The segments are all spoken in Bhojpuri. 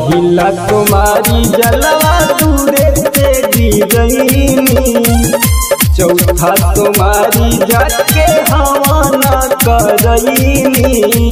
पहिला तुम्हारी जलवा दूरे से गिरईनी चौथा तुम्हारी जाके हवाना करईनी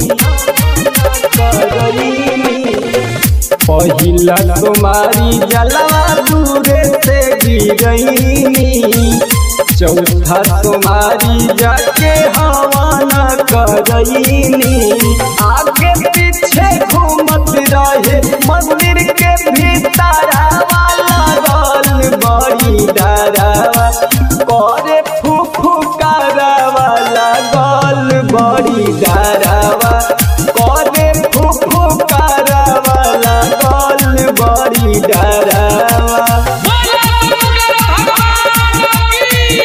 करईनी पहिला तुम्हारी जलवा दूरे से गिरईनी चौथा तुम्हारी जाके हवाना करईनी आगे पीछे घूमत रहे मंदिर के भीतर वाला गल बड़ी डरावा करे फूफू वाला गल बड़ी डरावा करे फूफू वाला गल बड़ी डरावा बोलो शंकर भगवान की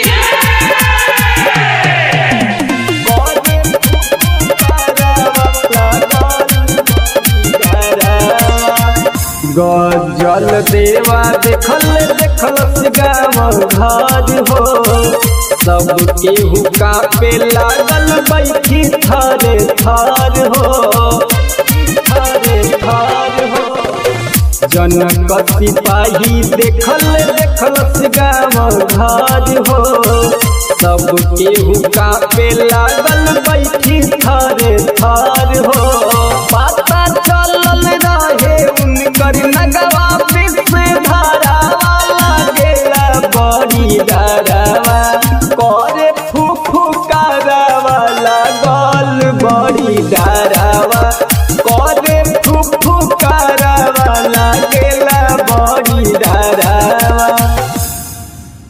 गजल देवा देखल देखल गाँव घर हो सब केहू कापे लागल बैठी थरे थर हो थरे थर हो जनक सिपाही देखल देखल गाँव घर हो सब केहू कापे लागल बैठी थरे थर हो बात